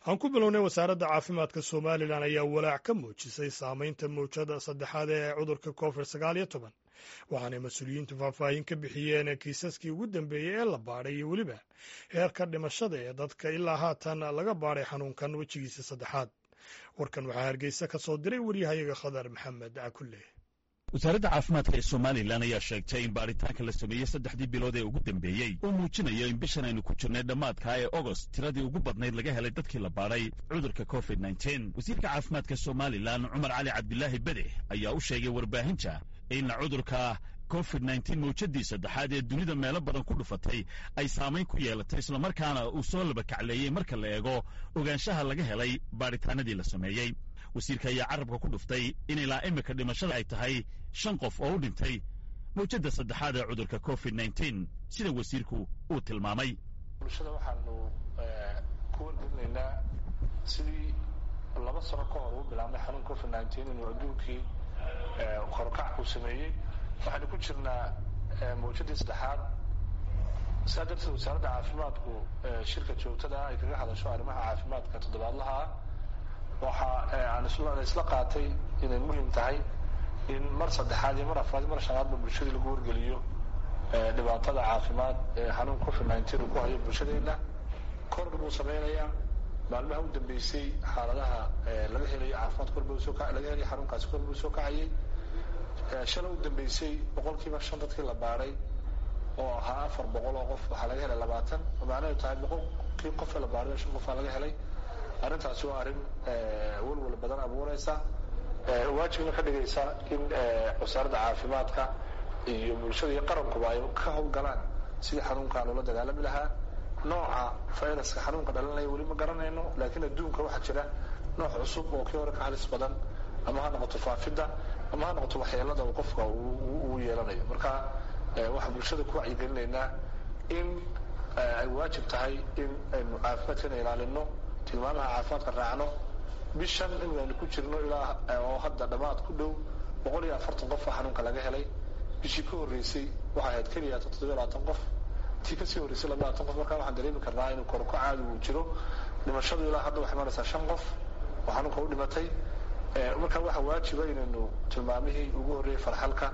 aan ku bilownay wasaaradda caafimaadka somalilan ayaa walaac ka muujisay saameynta mawjada saddexaad ee cudurka covid sagaal iyo toban waxaanay mas-uuliyiintu faahfaahin ka bixiyeen kiisaskii ugu dambeeyey ee la baadhay iyo weliba heerka dhimashada ee dadka ilaa haatan laga baadhay xanuunkan wejigiisa saddexaad warkan waxaa hargeysa ka soo diray waryahayaga khadar maxamed cakulle wasaaradda caafimaadka ee somalilan ayaa sheegtay in baaritaanka la sameeyey saddexdii bilood ee ugu dambeeyey uu muujinayo in bishan aynu ku jirnay dhammaadka ee ogost tiradii ugu badnayd laga helay dadkii la baadhay cudurka covid nteen wasiirka caafimaadka somalilan cumar cali cabdilaahi bede ayaa u sheegay warbaahinta in cudurka covid nteen mawjadii saddexaad ee dunida meelo badan ku dhufatay ay saamayn ku yeelatay islamarkaana uu soo labakacleeyey marka la eego ogaanshaha laga helay baadhitaanadii la sameeyey wasiirka ayaa carabka ku dhuftay in ilaa imika dhimashada ay tahay shan qof oo u dhintay mawjadda saddexaad ee cudurka covid nteen sida wasiirku uu tilmaamay bulshada waxaanu ku wargelinaynaa sidii laba sano ka hor uu bilaabnay xanuun covid nteen inuu adduunkii korkac uu sameeyey waxaanu ku jirnaa mawjadii saddexaad saa darteed wasaaradda caafimaadku shirka joogtada ay kaga hadasho arrimaha caafimaadka toddobaadlaha ah waxa aan isla qaatay inay muhim tahay in mar saddexaad iyo mar afraad iyo mar shanaadba bulshadii lagu wargeliyo dhibaatada caafimaad ee xanuun covid nteen uu ku hayo bulshadeena korna buu sameynayaa maalmaha u dambeysay xaaladaha laga helayo caafimaad korba soo laga helayo xanuunkaasi kor buu soo kacayay shala u dambeysay boqol kiiba shan dadkii la baadhay oo ahaa afar boqol oo qof waxaa laga helay labaatan oo macnaheedu tahay boqolkii qofee la baadhay shan qofaa laga helay arrintaasi waa arrin walwal badan abuureysa waajibna ka dhigaysa in wasaaradda caafimaadka iyo bulshada iyo qarankuba ay ka howlgalaan sidii xanuunkan ula dagaalami lahaa nooca viruska xanuunka dhalinaya weli ma garanayno laakiin adduunka waxaa jira nooc cusub oo kii hore ka halis badan ama ha noqoto faafidda ama ha noqoto waxyeelada uu qofka uu yeelanayo marka waxaan bulshada ku wacyigelinaynaa in ay waajib tahay in aynu caafimaadkana ilaalino tilmaamaha caafimaadka raacno bishan in aynu ku jirno ilaa oo hadda dhammaad ku dhow boqol iyo afartan qof oo xanuunka laga helay bishii ka horreysay waxay ahayd keliya toddobiyo labaatan qof tii kasii horreysay labaatan qof markaa waxaan dareemi karnaa inuu korko caadi uu jiro dhimashadu ilaa hadda waxay maraysaa shan qof oo xanuunka u dhimatay markaa waxaa waajiba inaynu tilmaamihii ugu horreeyey farxalka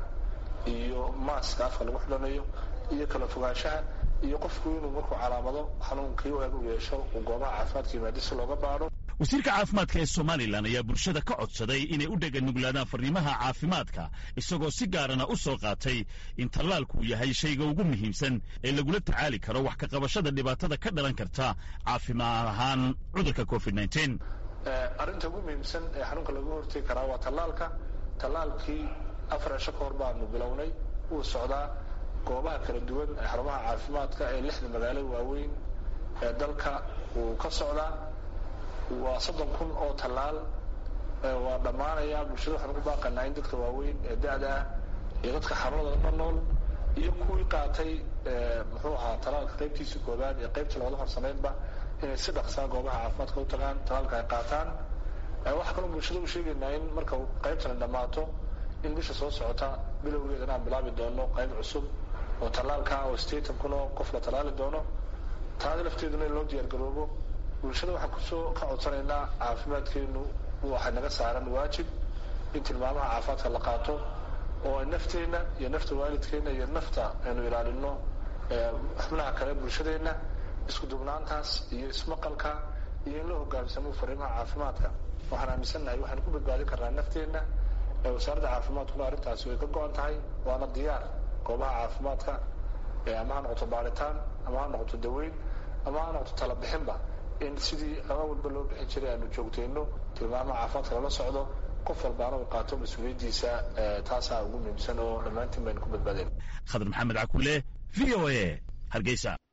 iyo maaska afka lagu xidhanayo iyo kala fogaanshaha iyo qofku inuu markuu calaamado xanuunkii u eg u yeesho uu goobaha caafimaadka yimaado si looga baadho wasiirka caafimaadka ee somalilan ayaa bulshada ka codsaday inay u dheganuglaadaan farriimaha caafimaadka isagoo si gaarana u soo qaatay in tallaalku yahay shayga ugu muhiimsan ee lagula tacaali karo wax ka qabashada dhibaatada ka dhalan karta caafimaad ahaan cudurka covid nteen arrinta ugu muhiimsan ee xanuunka lagu hortegi karaa waa tallaalka tallaalkii afar cisho ka hor baanu bilownay wuu socdaa goobaha kala duwan ee xarumaha caafimaadka ee lixda magaalo waaweyn ee dalka wuu ka socdaa waa soddon kun oo tallaal waa dhammaanaya bulshada waxaan ugu baaqanaa in dadka waaweyn ee da-da ah iyo dadka xanuunada la nool iyo kuwii qaatay muxuu ahaa tallaalka qaybtiisa koobaad ee qaybta labada horsameydba inay si dhaqsaa goobaha caafimaadka u tagaan tallaalka ay qaataan waxaa kaloo bulshada u sheegaynaa in marka qaybtani dhammaato in bisha soo socota bilowgeeda inaan bilaabi doono qayb cusub oo tallaalka oo sideetan kun oo qof la tallaali doono taada lafteeduna in loo diyaargaroobo bulshada waxaan kusoo ka codsanaynaa caafimaadkeenu waxay naga saaran waajib in tilmaamaha caafimaadka la qaato oo ay nafteenna iyo nafta waalidkeenna iyo nafta aynu ilaalino xubnaha kale bulshadeenna isku dubnaantaas iyo ismaqalka iyo in la hogaamsamo fariimaha caafimaadka waxaan aaminsannahay waxaanu ku badbaadin karnaa nafteenna wasaaradda caafimaadkuna arrintaasi way ka go-an tahay waana diyaar goobaha caafimaadka ama ha noqoto baaritaan ama ha noqoto daweyn ama ha noqoto talabixinba in sidii ama walba loo bixin jiray aanu joogtayno tilmaamaha caafimaadka lala socdo qof walbaana uu qaato mas-uuliyaddiisa taasaa ugu muhiimsan oo dhammaantiin baynu ku badbaadeen khadar maxamed cakule v o a hargeysa